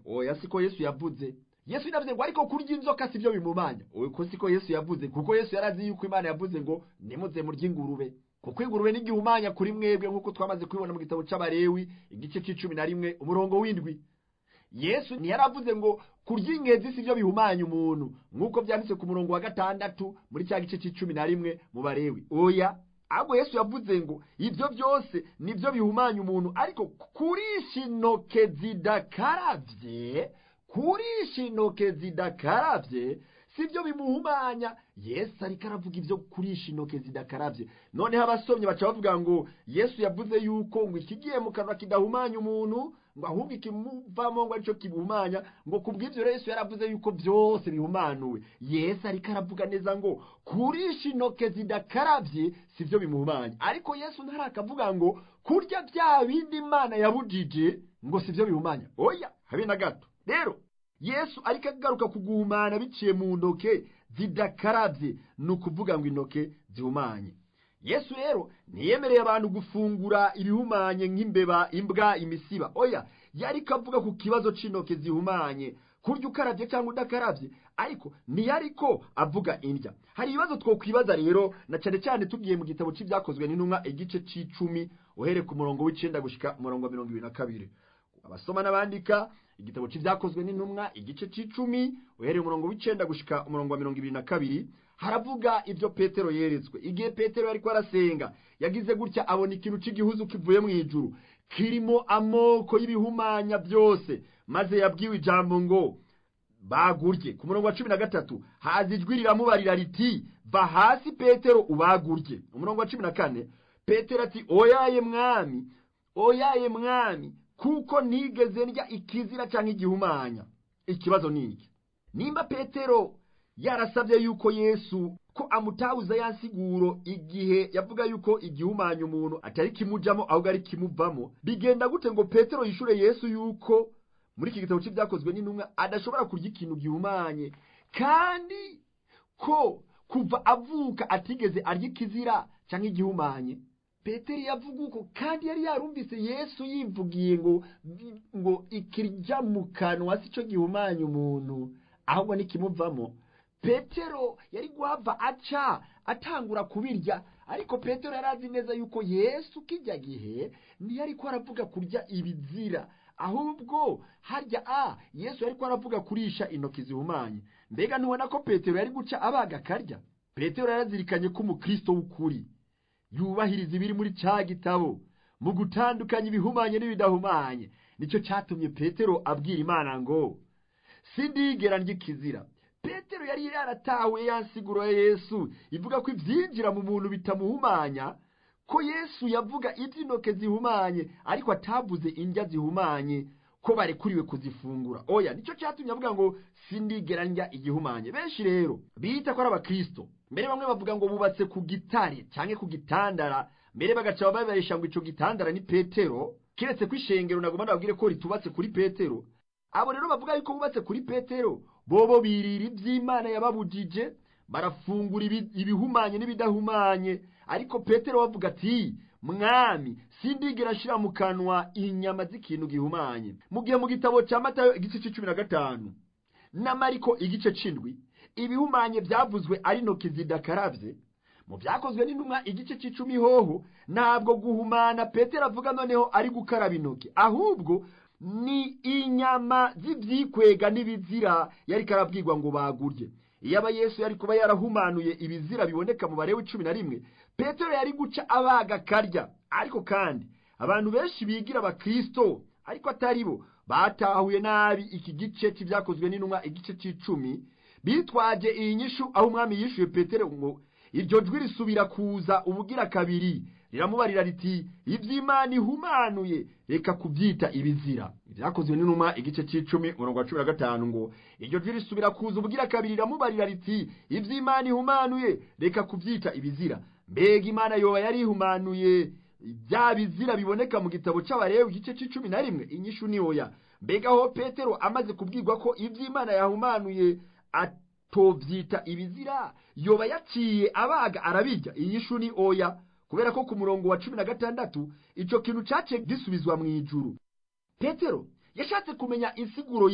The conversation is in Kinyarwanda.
oya siko yesu yavuze yesu inavuze ngo ariko kurya inzoka si byo bimumanya uko siko yesu yavuze kuko yesu yarazi yuko imana yavuze ngo nimuze murye ingurube kuko ingurube n'igihumanya kuri mwebwe nk'uko twamaze kubibona mu gitabo cy'abarewi igice cy'icumi na rimwe umurongo w'indwi yesu ntiyaravuze ngo kurya ingenzi si byo bihumanya umuntu nk'uko byanditse ku murongo wa gatandatu muri cya gice cy'icumi na rimwe mu barewi oya ahubwo yesu yavuze ngo ibyo byose ni byo bihumanya umuntu ariko kurisha intoke zidakarabye kurisha intoke zidakarabye si byo bimuhumanya yesu ariko aravuga ibyo kurisha intoke zidakarabye noneho abasomyi baca bavuga ngo yesu yavuze yuko ngo ikigiye mu kanwa kidahumanya umuntu ngo ahubwo ikimuvamo ngo aricyo kimuhumanya ngo ku bw'ibyo rero yesu yaravuze yuko byose bihumanuwe yesu ariko aravuga neza ngo kurisha intoke zidakarabye si byo bimuhumanya ariko yesu ntarakavuga ngo kurya bya bindi imana yabujije ngo si byo bihumanya oya habe na gato rero yesu ariko agaruka kuguhumana biciye mu ntoke zidakarabye ni ukuvuga ngo intoke zihumanye yesu rero ntiyemereye abantu gufungura ibihumanye nk'imbeba imbwa imisiba oya yari avuga ku kibazo cy'intoke zihumanye kurya ukarabye cyangwa udakarabye ariko ntiyari ko avuga indya hari ibibazo twakwibaza rero na cyane cyane tugiye mu gitabo cy'ibyakozwe n'intumwa igice cy'icumi uhere ku murongo w'icyenda gushyika umurongo wa mirongo ibiri na kabiri abasoma n'abandika igitabo cy'ibyakozwe n'intumwa igice cy'icumi uhereye umurongo w'icyenda gushyika umurongo wa mirongo ibiri na kabiri haravuga ibyo petero yeretswe igihe petero yari kwarasenga yagize gutya abona ikintu cy'igihuzu kivuye mu ijuru kirimo amoko y'ibihumanya byose maze yabwiwe ijambo ngo bagurye ku murongo wa cumi na gatatu haza ijwi riramubarira riti va hasi petero ubagurye umurongo wa cumi na kane petero ati oyaye mwami oyaye mwami kuko ntigeze ndya ikizira cyangwa igihumanya ikibazo ni iki nimba petero yarasabye yuko yesu ko amutabuza ya siguro igihe yavuga yuko igihumanya umuntu atari kimujyamo ahubwo ari kimuvamo bigenda gute ngo petero yishure yesu yuko muri iki gitabo cy'ibyakozwe n'intumwa adashobora kurya ikintu gihumanye kandi ko kuva avuka atigeze arya ikizira cyangwa igihumanye peteri yavuga uko kandi yari yarumvise yesu yivugiye ngo ngo ikirya mu kanwa si cyo gihumanya umuntu ahubwo nikimuvamo petero yari guhava aca atangura kubirya ariko petero yari azi neza yuko yesu kijya gihe ntiyari ko aravuga kurya ibizira ahubwo harya a yesu yari ko aravuga kurisha intoki zihumanye mbega ntubona ko petero yari guca abaga akarya petero yarazirikanye ko umukristo w'ukuri yubahiriza ibiri muri cya gitabo mu gutandukanya ibihumanye n'ibidahumanye nicyo cyatumye petero abwira imana ngo sindigera ry'ikizira petero yari yaratawe yasigura yesu ivuga ko ibyinjira mu muntu bitamuhumanya ko yesu yavuga iby'intoke zihumanye ariko atavuze indya zihumanye ko barekuriwe kuzifungura oya nicyo cyatumye avuga ngo sindigera ndya igihumanye benshi rero bita ko ari abakristo mbere bamwe bavuga ngo bubatse ku gitare cyangwa ku gitandara mbere bagaca babarisha ngo icyo gitandara ni petero keretse ko ishengero ntabwo babwire ko ritubatse kuri petero abo rero bavuga yuko bubatse kuri petero bobo birira iby'imana yababujije barafungura ibihumanye n'ibidahumanye ariko petero bavuga ati mwami sindigera ashyira mu kanwa inyama z'ikintu gihumanye mu gihe mu gitabo cya matayo igice cy'icumi na gatanu na mariko igice cy'indwi ibihumanye byavuzwe ari intoki zidakarabye mu byakozwe n'intumwa igice cy'icumi hoho ntabwo guhumana petero avuga noneho ari gukaraba intoki ahubwo ni inyama z'ibyikwega n'ibizira yari karabwirwa ngo bagurye iyo aba yesu yari kuba yarahumanuye ibizira biboneka mu barewe cumi na rimwe petero yari guca abaga karya ariko kandi abantu benshi bigira abakirisito ariko atari bo batahuye nabi iki gice cy'ibyakozwe n'intumwa igice cy'icumi bitwaje iyi nyishu aho umwami yishyuye petero ngo iryo jwi risubira kuza ubugira kabiri riramubarira riti iby'imana ihumanuye reka kubyita ibizira ibyakozwe n'inuma igice cy'icumi umurongo wa cumi na gatanu ngo iryo jwi risubira kuza ubugira kabiri riramubarira riti iby'imana ihumanuye reka kubyita ibizira mbega imana yoba yari ihumanuye bya bizira biboneka mu gitabo cy'abarewe igice cy'icumi na rimwe inyishu ni oya mbega aho petero amaze kubwirwa ko iby'imana yahumanuye atobyita ibizira yoba yaciye abaga arabirya inyishu ni oya kubera ko ku murongo wa cumi na gatandatu icyo kintu cyaciye gisubizwa mu ijuru petero yashatse kumenya insiguro